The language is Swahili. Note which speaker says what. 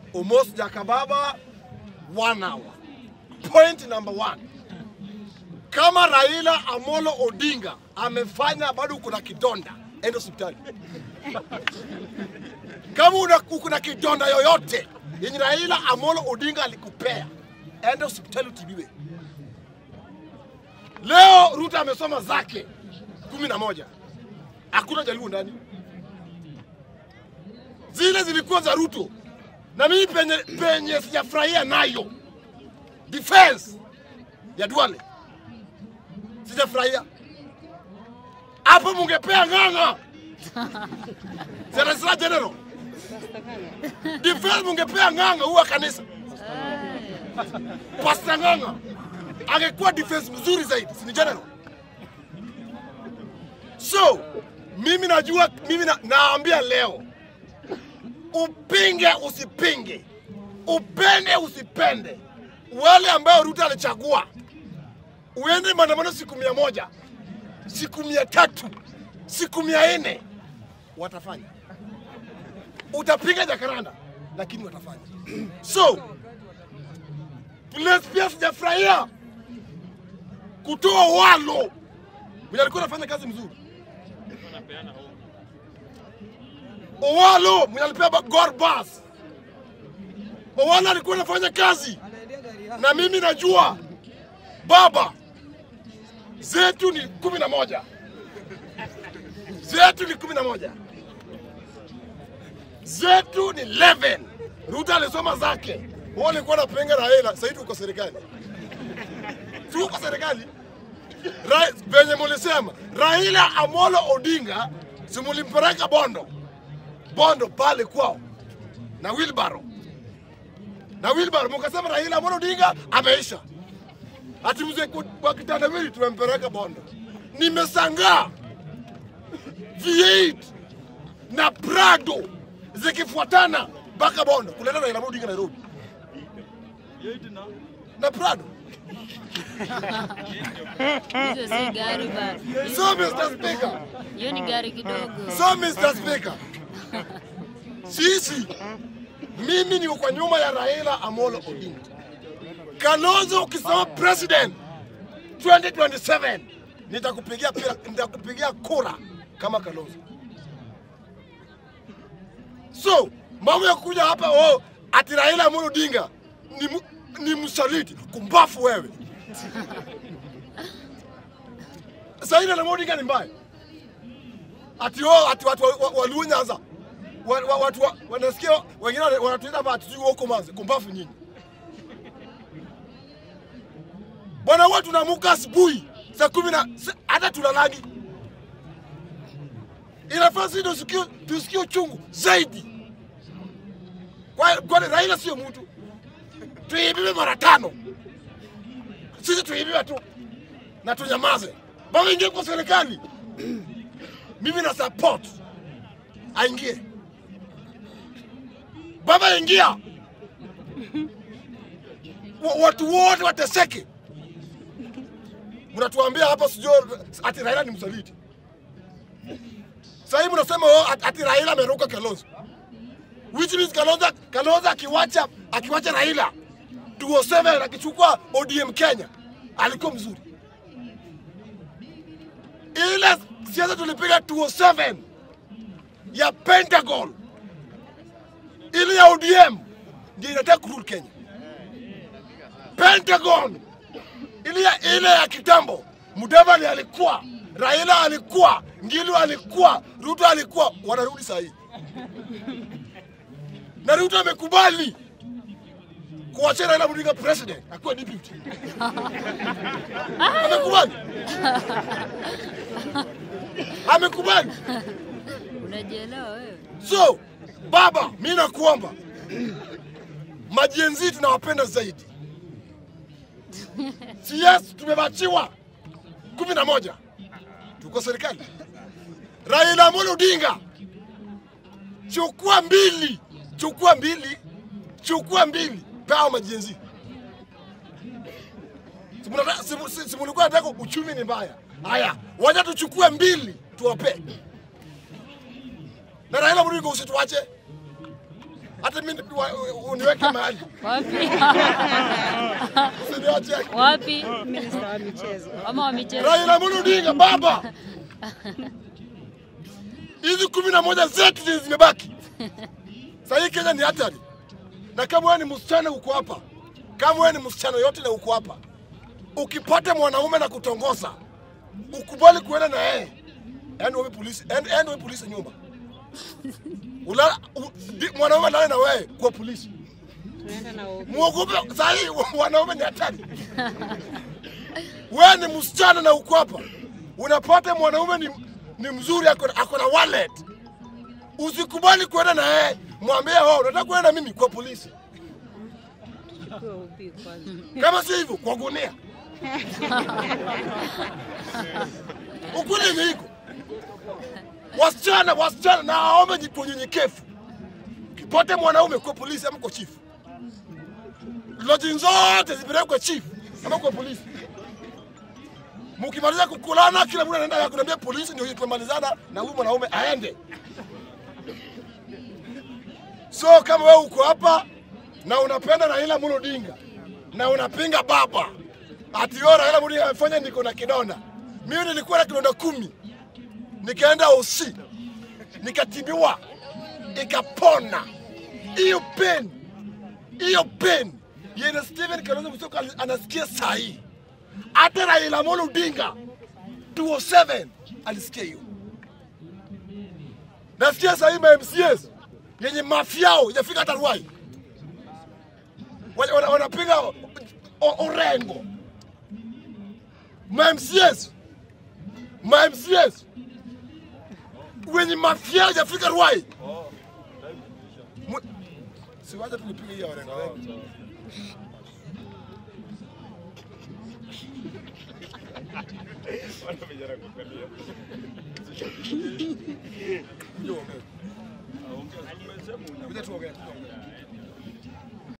Speaker 1: Omos Jakababa, one hour. Point number one, kama Raila Amolo Odinga amefanya bado uko na kidonda, enda hospitali. Kama una- uko na kidonda yoyote yenye Raila Amolo Odinga alikupea, enda hospitali utibiwe. Leo Ruto amesoma zake kumi na moja, hakuna Jaluo ndani. Zile zilikuwa za Ruto na mimi penye, penye sijafurahia nayo defense ya Duale sijafurahia hapo, mungepea ng'ang'a Serasira General defense, mungepea ng'ang'a huwa kanisa Pastor Ng'ang'a angekuwa defense mzuri zaidi, si ni general? So mimi najua, mimi na, naambia leo, upinge usipinge, upende usipende, wale ambao Ruto alichagua, uende maandamano siku mia moja, siku mia tatu, siku mia nne, watafanya. Utapinga Jakaranda, lakini watafanya. So place pia sijafurahia kutoa walo mwenye alikuwa anafanya kazi mzuri. Owalo mwenye alipewa ba- Gor Bus. Owalo alikuwa anafanya kazi na mimi najua baba zetu ni kumi na moja zetu ni kumi na moja zetu ni 11 Ruto alisoma zake, wao alikuwa anapinga Raila, sasa hivi uko serikali, tuko serikali Ra- venye mulisema Raila Amolo Odinga simulimpeleka Bondo Bondo pale kwao na Wilbaro na Wilbaro, mukasema Raila Amolo Odinga ameisha, ati mzee ku- wa kitandawili tumempeleka Bondo. Nimesangaa V8 na Prado zikifuatana mpaka Bondo kuleta Raila Amolo Odinga Nairobi na Prado.
Speaker 2: Hizo si gari bana,
Speaker 1: So Mr. Speaker,
Speaker 2: hiyo ni gari kidogo.
Speaker 1: So Mr. Speaker, sisi mimi niko kwa nyuma ya Raila Amolo Odinga. Kalonzo ukisema president 2027 nitakupigia pira, nitakupigia kura kama Kalonzo. So mambo ya kuja hapa oh, ati Raila Amolo Odinga ni, mu- ni msaliti, kumbafu wewe. Sasa Raila Amolo Odinga ni mbaya ati oh, ati watu wa- wa- Waluo Nyanza wa- wa- watu wa- wanasikia wengine wana- wanatuita hapa ati sijui huko Manze, kumbafu nyinyi bwana. Huwa tunaamka asubuhi saa kumi na sa- hata tunalangi, inafaa sisi tusikie tusikie uchungu zaidi. Kwa- Kwani Raila sio mtu, tuibiwe mara tano, sisi tuibiwe tu na tunyamaze, baba ingie kwa serikali mimi na support aingie. Baba ingia, Wa- watu wote wateseke. Mnatuambia hapa sijui ati Raila ni msaliti. Sasa hivi mnasema oh, ati- ati Raila ameruka Kalonzo, which means Kalonzo, Kalonzo akiwacha akiwacha Raila 207 akichukua ODM Kenya alikuwa mzuri ile siasa tulipiga 207 ya Pentagon, ile ya ODM ndio inataka kurudi Kenya. Pentagon ile ya, ile ya kitambo, Mudavadi alikuwa, Raila alikuwa, Ngilu alikuwa, Ruto alikuwa, wanarudi saa hii na Ruto amekubali kuachia Raila Odinga president akuwa deputy. Amekubali, amekubali.
Speaker 2: Unajielewa wewe?
Speaker 1: So baba, mi nakuomba majenzi tunawapenda zaidi. Si yes, tumebachiwa kumi na moja, tuko serikali. Raila Amolo Odinga, chukua mbili, chukua mbili, chukua mbili, pao majenzi. Si mnataka- si- si- si mlikuwa nataka uchumi ni mbaya? Haya, wacha tuchukue mbili tuwape na Raila Odinga usituache. hata mimi wa- uniweke mahali,
Speaker 2: Wapi?
Speaker 1: usiniache.
Speaker 2: Wapi?
Speaker 3: Minista wa michezo.
Speaker 2: Ama wa michezo.
Speaker 1: Raila Amolo Odinga, baba, hizi kumi na moja zetu zenye zimebaki sasa, hii Kenya ni hatari, na kama wewe ni msichana uko hapa, kama wewe ni msichana yote na uko hapa, ukipata mwanaume na kutongoza, ukubali kuenda na yeye, ende wewe polisi, ende ende wewe polisi nyumba Ulala, u, di- mwanaume lale na wewe kwa polisi,
Speaker 3: Tunaenda na OB.
Speaker 1: muogope. Saa hii wanaume ni hatari. Wewe ni msichana na uko hapa, unapata mwanaume ni, ni mzuri, ako na- ako na wallet, usikubali kwenda na yeye, mwambie wao unataka kwenda na mimi kwa polisi,
Speaker 3: Chukue OB kwanza.
Speaker 1: kama si hivyo kwa gunia. Ukweli ni hiko. Wasichana, wasichana na waombe ji- kwa unyenyekevu, kipote mwanaume kwa polisi ama kwa chifu, loji zote zipelekwe kwa chifu ama kwa polisi. Mkimaliza kukulana, kila mtu anaenda yako, naambia polisi ndio tumemalizana na huyu mwanaume aende. So kama wewe uko hapa na unapenda Raila Amolo Odinga na unapinga baba ati yo Raila Amolo Odinga amefanya niko na kidonda, mimi nilikuwa na kidonda kumi, nikaenda OC nikatibiwa ikapona. Hiyo pain hiyo pain yenye Steven Kalonzo Musyoka ali- anasikia saa hii, hata Raila Amolo Odinga 207 alisikia hiyo. Nasikia saa hii ma MCAs yenye mafiao ijafika hata Ruai Wana- wana- wanapiga o- o- Orengo, ma MCAs ma MCAs wenye mafiao ijafika Ruai. Mu- Siwacha tulipige hiyo Orengo. Kuja tuongee. Kuja tuongee.